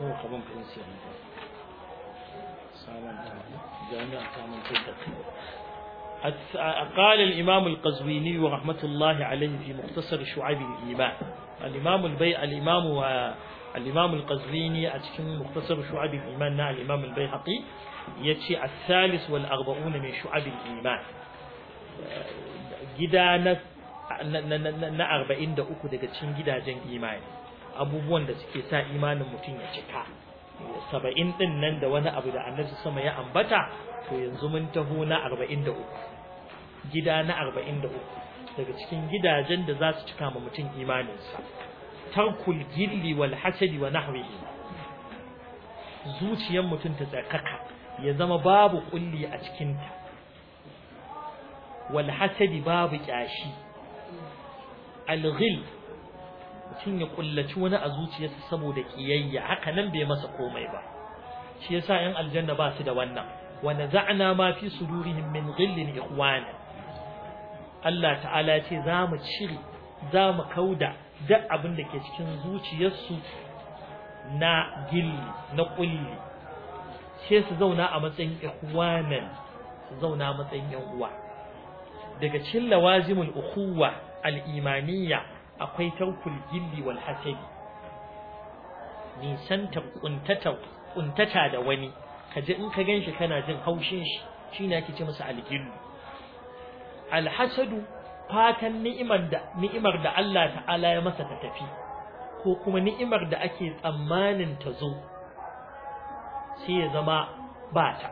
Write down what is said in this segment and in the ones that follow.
ko kaman prince ne saman ta jami'a ta mun قال الإمام القزويني رحمة الله عليه في مختصر شعب الإيمان الإمام البي الإمام الإمام القزويني أتكلم مختصر شعب الإيمان نع الإمام البيهقي يتشي الثالث والأربعون من شعب الإيمان gida na na arba'in da uku daga cikin gidajen imani abubuwan da suke sa imanin mutum ya cika saba'in din nan da wani abu da annabi sama ya ambata to yanzu mun taho na arba'in da uku gida na arba'in da uku daga cikin gidajen da za su cika ma mutum imaninsa tarkul gilli wal hasadi wa nahwihi zuciyar mutum ta tsakaka ya zama babu kulli a cikinta wal hasadi babu kyashi alghil mutum ya kullaci wani a zuciyarsa saboda kiyayya haka nan bai masa komai ba shi yasa yan aljanna ba su da wannan wa naza'na ma fi sudurihim min ghillin ikhwana Allah ta'ala ce za mu cire za mu kauda duk abin da ke cikin zuciyarsu na gilli na kulli sai su zauna a matsayin ikhwanan su zauna a matsayin yan uwa daga cikin lawazimul ukhuwa al-imaniyya akwai taukul gilli wal hasadi nisanta kuntata kuntata da wani kaje in ka ganshi kana jin haushin shi shine ake ce masa al-gillu al-hasadu fatan ni'imar da ni'imar da Allah ta'ala ya masa ta tafi ko kuma ni'imar da ake tsammanin ta zo sai ya zama bata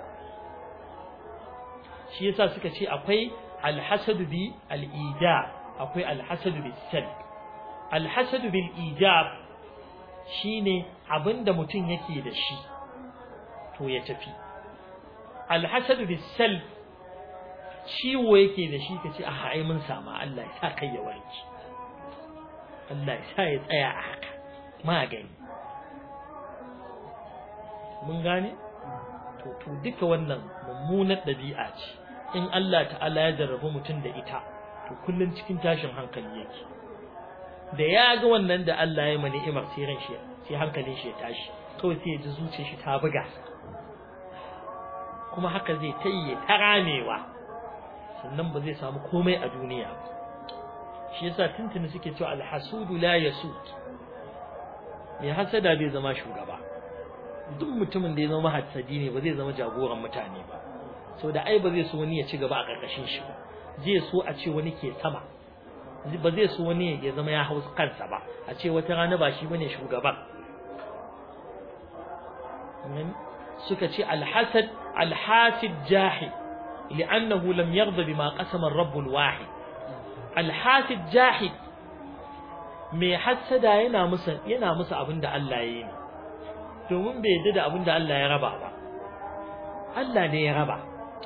shi yasa suka ce akwai al-hasadu bi al-ijab akwai al-hasadu bi salb al-hasadu bil ijab shine abinda mutum yake da shi to ya tafi al-hasadu bis salb ciwo yake da shi kace a ai mun sama Allah ya sa kai ya warke Allah ya sa ya tsaya a haka magani mun gane to to duka wannan mummunar dabi'a ce in Allah ta'ala ya jarrabu mutum da ita to kullun cikin tashin hankali yake da ya ga wannan da Allah ya mani ni'imar sai ran shi sai hankalin shi ya tashi kawai sai ya ji zuciyar shi ta buga kuma haka zai tayye ta ramewa sannan ba zai samu komai a duniya ba shi yasa tuntuni suke cewa alhasudu la yasud mai hasada bai zama shugaba duk mutumin da ya zama hasadi ne ba zai zama jagoran mutane ba so da ai ba zai so wani ya ci gaba a karkashin shi ba zai so a ce wani ke sama ba zai so wani ya zama ya hausa kansa ba a ce wata rana ba shi bane shugaban suka ce alhasad alhasid jahil لأنه لم يرضى بما قسم الرب الواحد الحاسد جاحد mai hassada yana musu yana musu abinda Allah ya yi domin bai yarda da abinda Allah ya raba ba Allah ne ya raba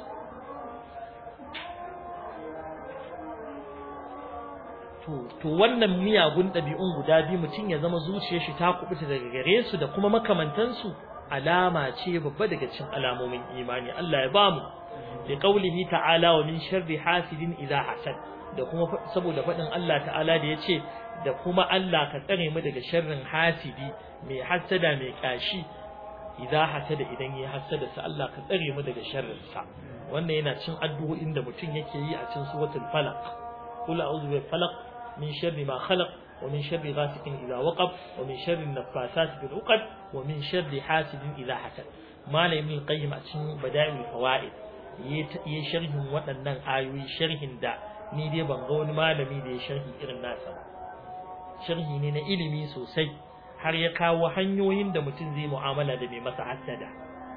to to wannan miyagun ɗabi'un guda biyu mutum ya zama zuciyar shi ta kubuta daga gare su da kuma makamantansu alama ce babba daga cikin alamomin imani Allah ya bamu لقوله تعالى ومن شر حاسد إذا حسد da kuma saboda faɗin Allah ta'ala da ya ce da kuma Allah ka tsare mu daga sharrin hasidi mai hasada mai kashi idan hasada idan ya hasada sa Allah ka tsare mu daga sharrin sa wannan yana cin addu'o'in da mutum yake yi a cikin suratul falaq qul a'udhu bil falaq min sharri ma khalaq wa min sharri ghasiqin idha waqab wa min sharri naffasati bil 'uqad wa min sharri hasidin idha hasad malamin qayyim a cikin bada'il fawaid yi sharhin waɗannan ayoyi sharhin da ni dai ban ga wani malami da ya sharhi irin nasa ba sharhi ne na ilimi sosai har ya kawo hanyoyin da mutum zai mu'amala da mai masa hasada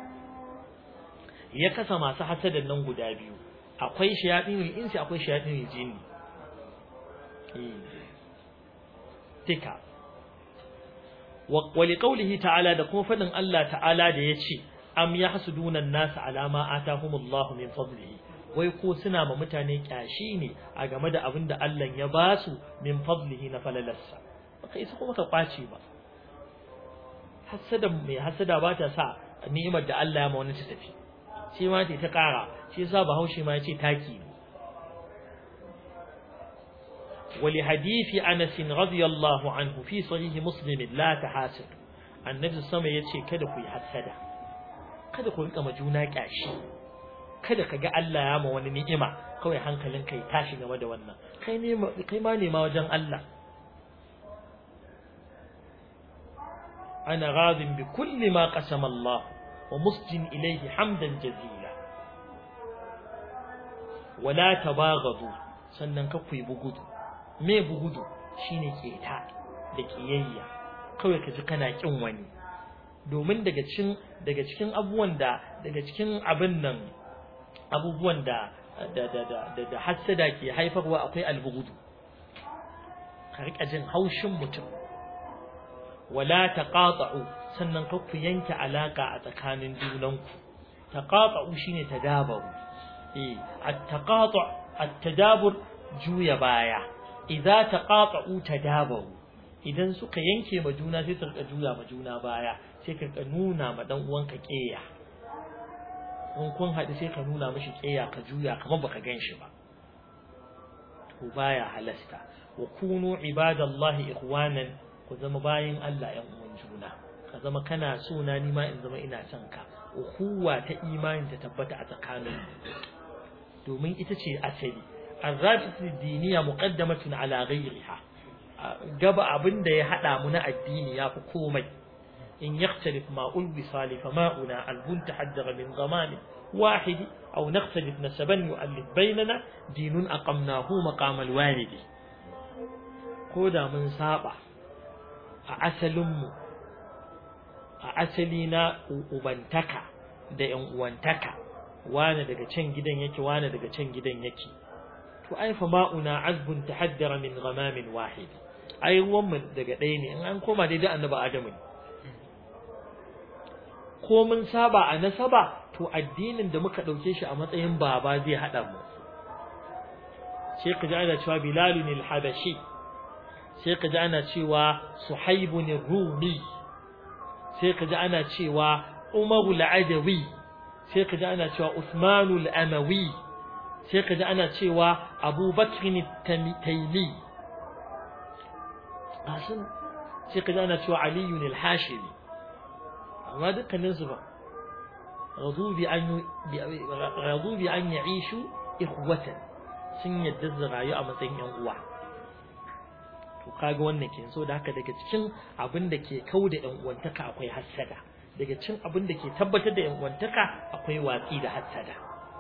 ya kasa masu hasadan nan guda biyu akwai shayatin insi akwai shayatin jinni tika wa liqaulihi ta'ala da kuma fadin Allah ta'ala da yace am yahsuduna an-nas ala ma atahumullahu min fadlihi wai ko suna ma mutane kyashi ne a game da abin da Allah ya ba su min fadlihi na falalarsa baka isa kuma ka kwace ba hasada mai hasada ba ta sa ni'imar da Allah ya ma wani ta tafi shi ma ta ta kara shi yasa Bahaushe ma yace taki ne ولحديث أنس رضي الله عنه في صحيح مسلم لا تحاسد annabi sama yace kada ku yi hasada kada ku rika ma juna kyashi kada ka ga Allah ya ma wani ni'ima kawai hankalin kai tashi game da wannan kai ne kai ma nema wajen Allah ana radin bi kulli ma qasama Allah wa musjin ilayhi hamdan jazila wala tabaghadu sannan ka ku yi bugudu me bugudu shine keta da kiyayya kawai ka ji kana kin wani domin daga cikin daga cikin abubuwan da daga cikin abin nan abubuwan da da da da da hassada ke haifarwa akwai albugudu ka rika jin haushin mutum wala taqata'u sannan ka ku yanke alaka a tsakanin junanku taqata'u shine tadabaru eh at-taqatu' at-tadabur juya baya idza taqata'u tadabaru idan suka yanke ma juna sai su rika juya ma juna baya sai ka nuna ma dan uwanka keya in kun haɗu sai ka nuna mishi keya ka juya kamar baka gan shi ba to baya halasta wa kunu ibadallahi ikhwanan ku zama bayin Allah ƴan uwan juna ka zama kana so na ni ma in zama ina son ka ukhuwa ta imani ta tabbata a tsakanin domin ita ce asali arrabit diniya muqaddamatun ala ghayriha gaba abin da ya hada mu na addini yafi komai in yakhtalif ma ulbisa li fama'una albun tahaddara min zaman واحد أو نختلف نسبا يؤلف بيننا دين أقمناه مقام الوالد كودا من سابع أعسلم أعسلنا أبنتك da ‘yan uwantaka, wane daga can gidan yake, wane daga can gidan yake. To, ai, fa ma'una azbun ta haddara min gamamin wahidi, ai, ruwanmu daga ɗaya ne, in an koma daidai annaba Adamu ne. Ko mun saba a nasaba, to addinin da muka ɗauke shi a matsayin baba zai haɗa mu. Sai ka ji ana cewa Bilalun al-Habashi, sai ka ji ana cewa Suhaibun Rumi, sai ka ji ana cewa Umaru al-Adawi, sai ka ji ana cewa Usmanu al-Amawi, sai ka ji ana cewa Abu Bakr al-Taymi. sai ka ji ana cewa Aliyu al-Hashimi. Amma dukkaninsu ba. رضوا بأن رضوا بأن يعيشوا إخوة sun yadda su rayu a matsayin yan uwa to kaga wannan ke so da haka daga cikin abin da ke kau da yan uwantaka akwai hassada daga cikin abin da ke tabbatar da yan uwantaka akwai watsi da hassada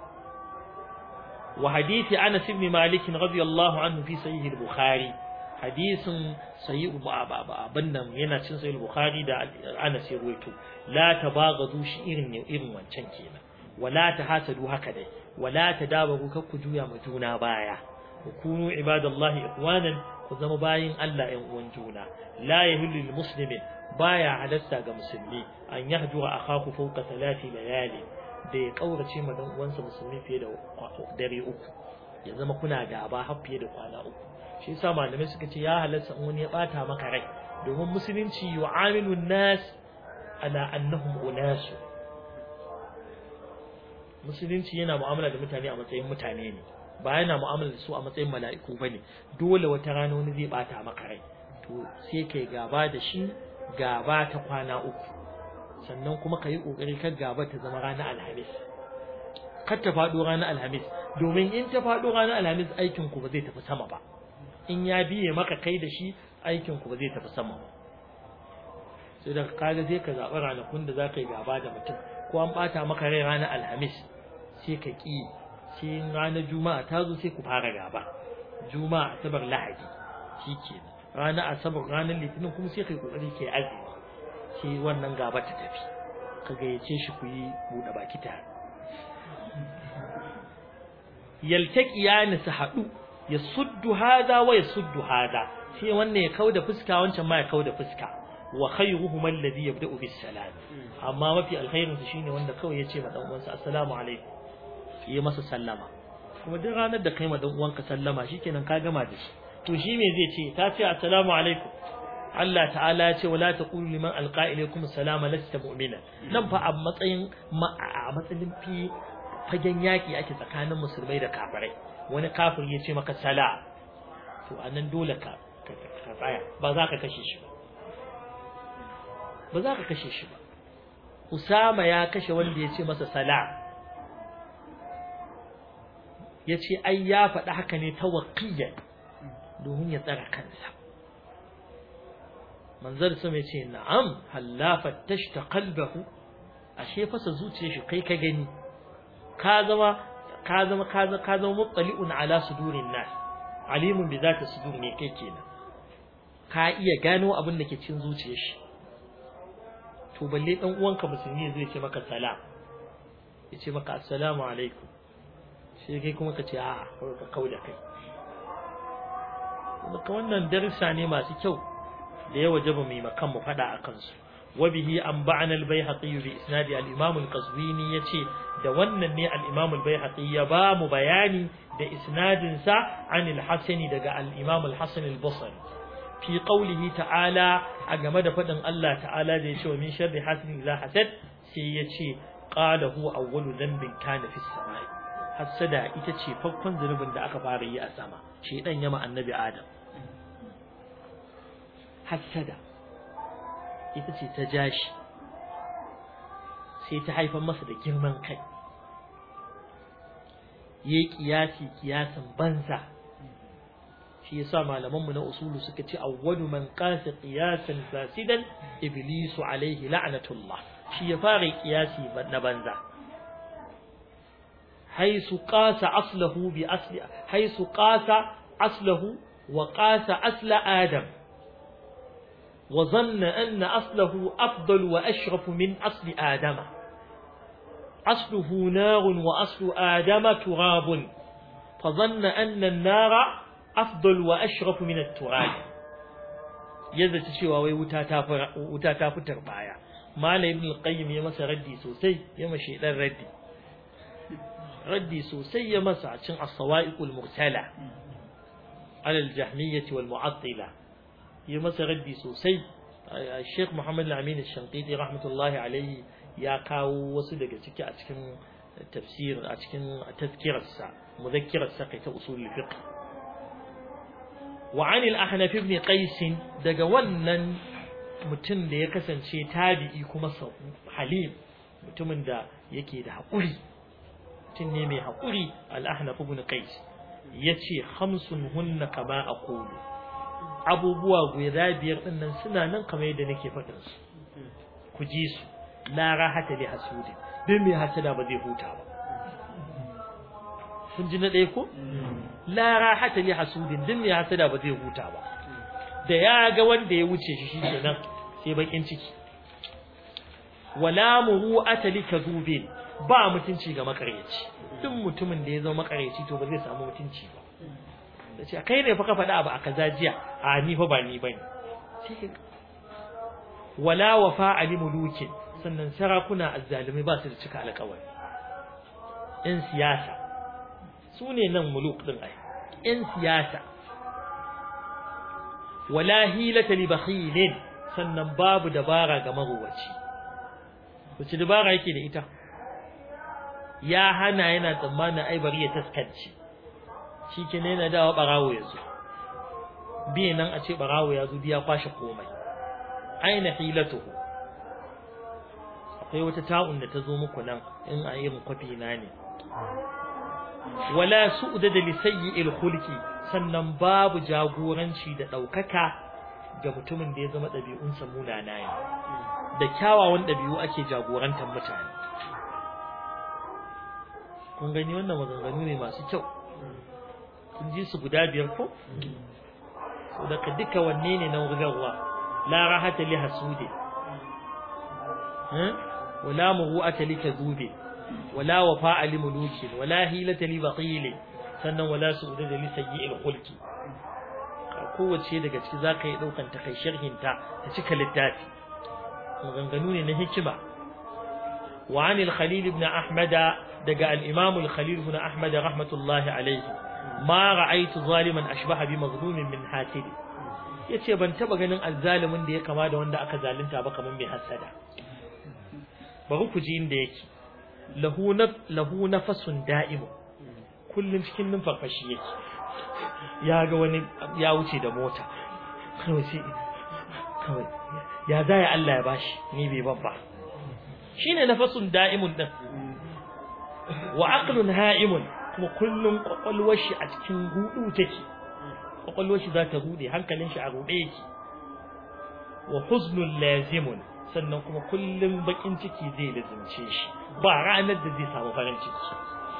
wa hadisi Anas ibn Malik radiyallahu anhu fi sahih al-Bukhari hadisin sahih abin nan yana cin sahih al-Bukhari da Anas ya ruwaito la tabaghadu shi irin ne irin wancan kenan wala tahasadu haka dai wala tadabaru kar ku juya ma juna baya ku kunu ibadallahi ikhwanan ku zama bayin Allah ɗan uwan juna la yahillu lil muslimin baya halasta ga musulmi an yahjura akahu fawqa thalathi layali da ya kaurace ma dan uwansa musulmi fiye da dare uku ya zama kuna gaba har fiye da kwana uku shi yasa malamai suka ce ya halasta in wani ya bata maka rai domin musulunci yu'amilu nas ala annahum unasu musulunci yana mu'amala da mutane a matsayin mutane ne ba yana mu'amala da su a matsayin mala'iku bane dole wata rana wani zai bata maka rai to sai kai gaba da shi gaba ta kwana uku sannan kuma ka yi kokari kar gaba ta zama ranar alhamis kar ta faɗo ranar alhamis domin in ta faɗo ranar alhamis aikin ku ba zai tafi sama ba in ya biye maka kai da shi aikin ku ba zai tafi sama ba sai da kaga sai ka zaɓi ranakun da za ka yi gaba da mutum ko an ɓata maka rai ranar alhamis sai ka ƙi sai ranar juma'a ta zo sai ku fara gaba juma'a asabar lahadi shi ke ranar asabar ranar litinin kuma sai ka yi ƙoƙari ke azumi sai wannan gaba ta tafi ka gayyace shi ku yi buɗe baki tare yaltaki ya nisa haɗu ya suddu hada wa ya suddu hada sai wannan ya kauda fuska wancan ma ya kauda fuska wa khayruhum alladhi yabda'u bis salam amma mafi alkhairin su shine wanda kawai yace ma dan uwansa assalamu alaikum yi masa sallama kuma duk ranar da kai ma dan uwanka sallama shikenan ka gama da shi to shi me zai ce ta ce assalamu alaikum Allah ta'ala ya ce wala taqulu liman alqa ilaykum salama lasta mu'mina nan fa a matsayin a matsayin fi fagen yaki ake tsakanin musulmai da kafirai wani kafir ya ce maka sala to anan dole ka ka tsaya ba za ka kashe shi ba ba za ka kashe shi ba Usama ya kashe wanda ya ce masa sala ya ce ai ya faɗi haka ne ta waƙiyar domin ya tsara kansa manzar su mai ce na'am hallafa tashta qalbahu ashe fasa zuciyar shi kai ka gani ka zama ka zama ka zama ka zama muttali'un ala sudurin nas alimun bi zati sudur ne kai kenan ka iya gano abin da ke cikin zuciyar shi to balle dan uwanka musulmi zai ce maka salam ya ce maka assalamu alaikum sai kai kuma ka ce a ka kauda kai ka wannan darsa ne masu kyau da ya wajaba mai makan mu fada akan su وبه أنبعنا البيهقي بإسناد الإمام القزويني يتي da wannan ne al-Imam al-Baihaqi ya ba mu bayani da isnadin sa an al-Hasani daga al-Imam al-Hasan al-Basri fi qawlihi ta'ala a game da fadin Allah ta'ala da yace min sharri hasidin idza hasad sai yace qala huwa awwalu dhanbin kana fi samai hasada ita ce farkon zunubin da aka fara yi a sama shedan yama annabi Adam hasada ita ce ta jashi sai ta haifar masa da girman kai yayi kiyasi kiyasan banza shi yasa malaman mu na usulu suka ce awwalu man qasa qiyasan fasidan iblisu alaihi la'natullah shi ya fara kiyasi na banza haisu qasa aslahu bi asli haisu qasa aslahu wa qasa asla adam وظن أن أصله أفضل وأشرف من أصل آدم أصله نار وأصل آدم تراب فظن أن النار أفضل وأشرف من التراب yadda ta cewa wai wuta ta fi tarbaya malam ibn al-qayyim ya masa raddi sosai ya mashi dan raddi raddi sosai ya masa a cikin as-sawa'iqul mursala ala al-jahmiyyah wal mu'attila yi masa raddi sosai Sheikh Muhammad Al-Amin Al-Shanqiti rahmatullahi alaihi ya kawo wasu daga ciki a cikin tafsir a cikin tazkirarsa muzakkirarsa kai ta usul fiqh wa an al-Ahnaf ibn Qais daga wannan mutum da ya kasance tabi'i kuma halim mutumin da yake da haƙuri mutum ne mai haƙuri al-Ahnaf ibn Qais yace khamsun hunna kama aqulu abubuwa guda biyar din nan suna nan kamar yadda nake faɗin su ku ji su la rahata li hasudi dan me hasada ba zai huta ba kun ji na ɗaya ko la rahata li hasudin dan me hasada ba zai huta ba da ya ga wanda ya wuce shi shikenan sai bakin ciki wala muru'ata li kadhubin ba mutunci ga makaryaci duk mutumin da ya zama makaryaci to ba zai samu mutunci ba da ce kai ne fa ka faɗa abu a kaza jiya a ni fa ba ni bane wala wafa ali mulukin sannan sarakuna azzalumai ba su da cika alƙawari yan siyasa su ne nan muluk din ai yan siyasa wala hilata li bakhilin sannan babu dabara ga maruwaci wace dabara yake da ita ya hana yana tsammanin ai bari ya taskance shi ke ne na dawa ɓarawo ya zo biye nan a ce ɓarawo ya zo biya kwashe komai aina hilatuhu akwai wata ta'un da ta zo muku nan in a irin kwafi na ne wala su'da da lisayyi khulqi sannan babu jagoranci da ɗaukaka ga mutumin da ya zama ɗabi'unsa munana ne da kyawawan ɗabi'u ake jagorantar mutane kun gani wannan maganganu ne masu kyau kun ji su guda biyar ko so daga duka wanne ne na wurgarwa la rahata li hasudi wala muru'ata li kadhubi wala wafa'a li muluki wala hilata li baqil sannan wala su'uda li sayyi'il khulqi kowace daga ciki zaka yi daukan ta kai sharhin ta ta cika littafi maganganu ne na hikima wa anil khalil ibn ahmad daga al-imam al-khalil ibn ahmad rahmatullahi alayhi ma ra'aytu zaliman ashbaha bi mazlumin min hasid yace ban taba ganin azzalimin da ya kama da wanda aka zalunta ba kaman mai hasada bari ku ji inda yake lahu naf lahu nafasun da'im kullun cikin numfarfashi yake ya ga wani ya wuce da mota kawai sai kawai ya zai Allah ya bashi ni bai babba shine nafasun da'imun din wa aqlun ha'imun kuma kullun kwakwalwar shi a cikin hudu take kwakwalwar shi za ta hude hankalin shi a rude yake wa huznun lazimun sannan kuma kullum bakin ciki zai lazimce shi ba ranar da zai samu farin ciki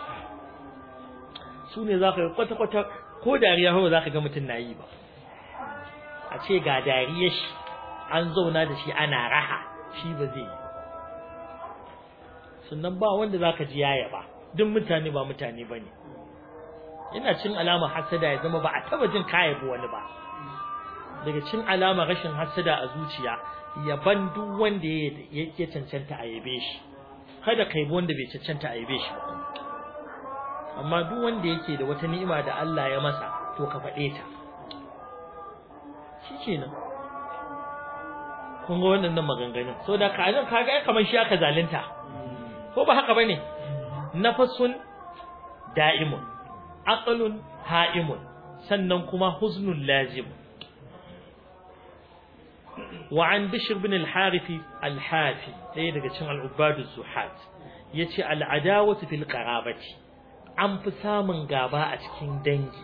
su ne za ka ga kwata-kwata ko dariya ba za ka ga mutum na yi ba a ce ga dariyar shi an zauna da shi ana raha shi ba zai yi sannan ba wanda za ka ji yaya ba duk mutane ba mutane ba ne yana cin alama hasada ya zama ba a taba jin kayabi wani ba daga cin alama rashin hasada a zuciya yaban duk wanda ya cancanta a yabe shi kada kai wanda bai cancanta a yabe shi ba amma duk wanda yake da wata ni'ima da Allah ya masa to ka faɗe ta shikenan kun ga wannan maganganun so da ka nan kaga ai kamar shi aka zalunta ko ba haka bane nafasun da'imun aqlun ha'imun sannan kuma huznun lazim وعن بشر بن الحارث الحافي ɗaya daga cikin al'ubadu zuhat yace al'adawatu fil qarabati an fi samun gaba a cikin dangi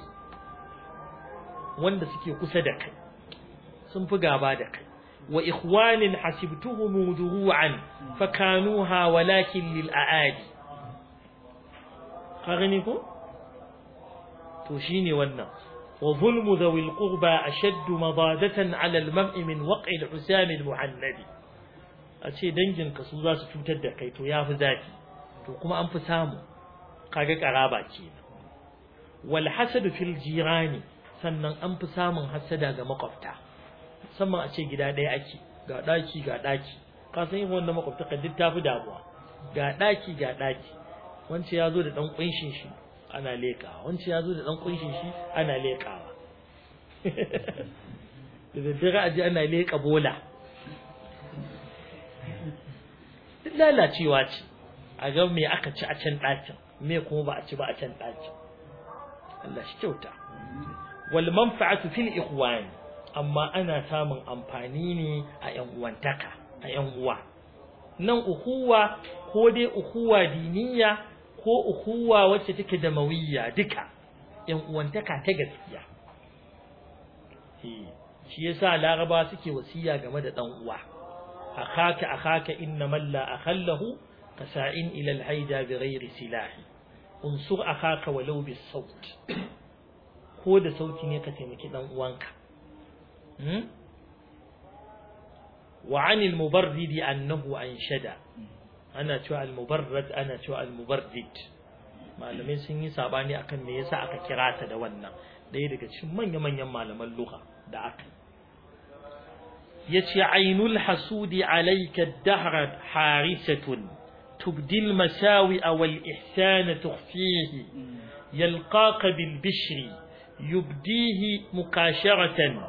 wanda suke kusa da kai sun fi gaba da kai wa ikhwanin hasibtuhum duru'an fakanuha walakin lil aadi ka gani ko to shine wannan وظلم ذوي القربى أشد مضادة على المرء من وقع الحسام المحند أشي دنجن كسوزا ستوتر da kai to yafi zafi to kuma an fi samu kaga karaba kenan wal hasad fil jirani sannan an fi samun hasada ga makwabta musamman a ce gida ɗaya ake ga daki ga daki ka san yin wannan makwabta kan duk tafi damuwa ga daki ga daki wance ya zo da dan kunshin shi ana leƙawa wancan ya zo da ɗan ƙunshin shi ana leƙawa da daddare aji ana leƙa bola duk lalacewa ce a ga me aka ci a can ɗakin me kuma ba a ci ba a can ɗakin Allah shi kyauta wal manfa'atu fil ikhwan amma ana samun amfani ne a ƴan uwantaka a ƴan uwa nan ukuwa ko dai ukuwa diniya ko ukuwa wacce take da mawiyya duka yan uwantaka ta gaskiya shi yasa laraba suke wasiya game da dan uwa akhaka akhaka inna man la akhallahu kasa'in ila al-haida bighairi silahi unsur akhaka walau bis saut ko da sauti ne ka taimaki dan uwanka wa 'anil mubarrid annahu anshada ana cewa al-mubarrad ana cewa al-mubarrid malamai sun yi sabani akan me yasa aka kira ta da wannan ɗaya daga cikin manya-manyan malaman lugha da aka yace ainul hasudi alayka ad-dahr harisatun tubdi al-masawi wal ihsana tukhfihi yalqaka bil bishri yubdihi mukasharatan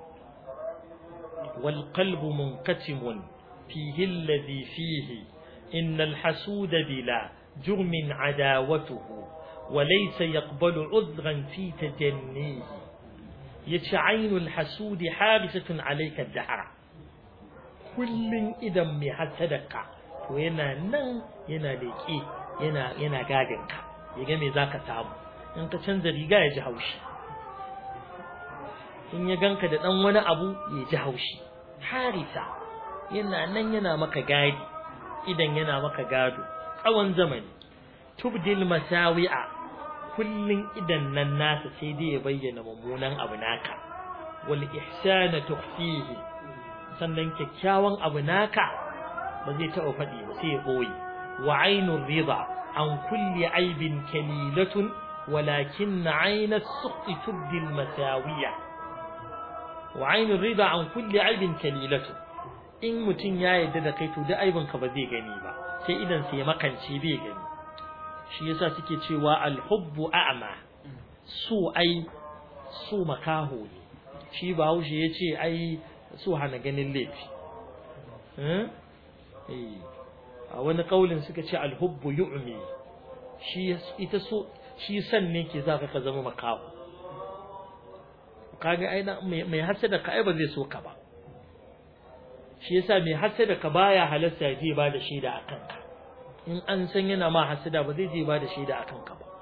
والقلب منقسم فيه الذي فيه إن الحسود بلا جرم عداوته وليس يقبل عذرا في تجنيه يتعين الحسود حارسة عليك الدهر كل إذا محسدك وينا نن ينا ليكي ينا ينا غاغنك يga me zaka samu in ka canza riga ya ji haushi in ya ganka da dan wani abu ya ji haushi harisa yana nan yana maka gadi idan yana maka gado tsawon zamani tubdil masawi'a kullun idan nan nasa sai dai ya bayyana mummunan abu naka wal ihsana tukhfihi sannan kyakkyawan abu naka ba zai taɓa faɗi ba sai ya boye wa ainur rida an kulli aibin kalilatun walakin aina as-sukhti tubdil masawi'a wa ainur rida an kulli aibin kalilatun in mutum ya yarda da kai to duk aibin ka ba zai gani ba sai idan sai ya makance bai gani shi yasa suke cewa alhubbu a'ma su ai su makaho ne shi bahaushe ya ce ai su hana ganin laifi a wani kaulin suka ce alhubbu yu'mi shi ita so shi san ne ke za ka zama makaho kaga ai mai hasada ka ai ba zai so ka ba shi yasa mai hasada ka baya halasta ya je ba da shaida akan ka in an san yana ma hasada ba zai je ba da shaida akan ka ba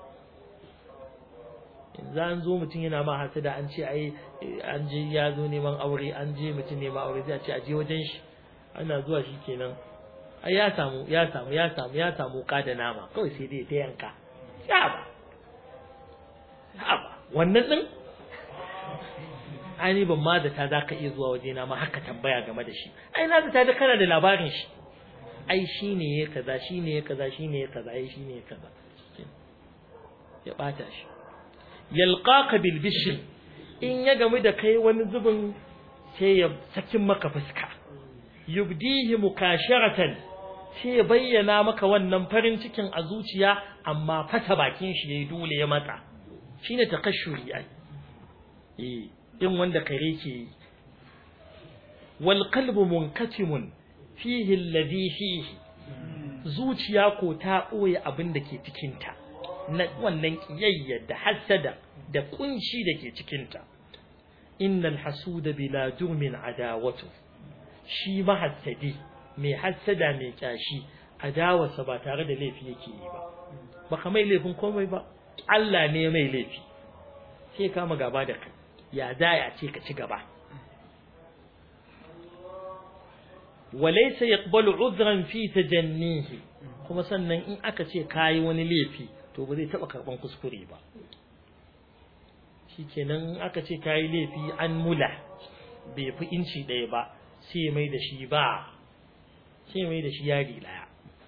in za an zo mutum yana ma hasada an ce ai an je ya zo neman aure an je mutum neman aure zai ce a je wajen shi ana zuwa shi kenan ai ya samu ya samu ya samu ya samu ka da nama kawai sai dai ta yanka ya ba ya ba wannan din ai ni ban ma da ta zaka iya zuwa waje na ma haka tambaya game da shi ai na ta da kana da labarin shi ai shine ya kaza shine ya kaza shine ya kaza ai shine ya kaza ya bata shi yalqaka bil bishr in ya gamu da kai wani zubin sai ya sakin maka fuska yubdihi mukasharatan sai ya bayyana maka wannan farin cikin a zuciya amma fata bakin shi yayi dole ya matsa shine takashshuri ai eh in wanda kare ke yi wal qalbu munkatimun fihi alladhi fihi zuciya ko ta ɓoye abin da ke cikinta na wannan kiyayya da hasada da kunci da ke cikinta innal hasuda bila jurmin adawatu shi mahassadi mai hassada mai kyashi adawarsa ba tare da laifi yake yi ba baka mai laifin komai ba Allah ne mai laifi sai kama gaba da kai ya za ya ce ka ci gaba walaysa yaqbalu udhran fi tajannihi kuma sannan in aka ce kayi wani laifi to ba zai taba karban kuskure ba shikenan in aka ce kayi laifi an mula bai fi inci ɗaya ba sai mai da shi ba sai mai da shi yari daya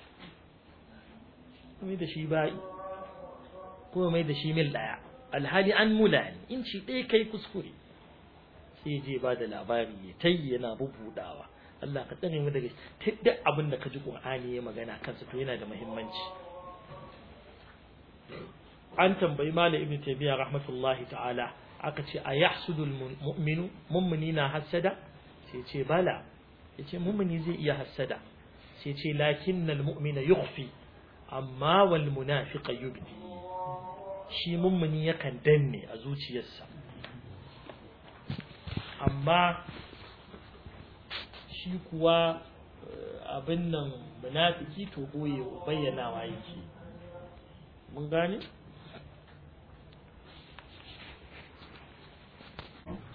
mai da shi ba ko mai da shi mil daya alhali an mula ne inci ɗaya kai kuskure sai je ba da labari ya tayi yana bubudawa Allah ka tsare mu daga duk abin da ka ji Qur'ani ya magana kansa to yana da muhimmanci an tambayi Malam Ibn Taymiyyah rahmatullahi ta'ala aka ce a yahsudul mu'minu mu'mini na hasada sai ce bala yace mu'mini zai iya hasada sai ce lakinnal mu'mina yukhfi amma wal munafiqa yubdi shi mu'mini yakan danne a zuciyarsa amma shi kuwa abin nan munafiki to boye bayyanawa yake mun gane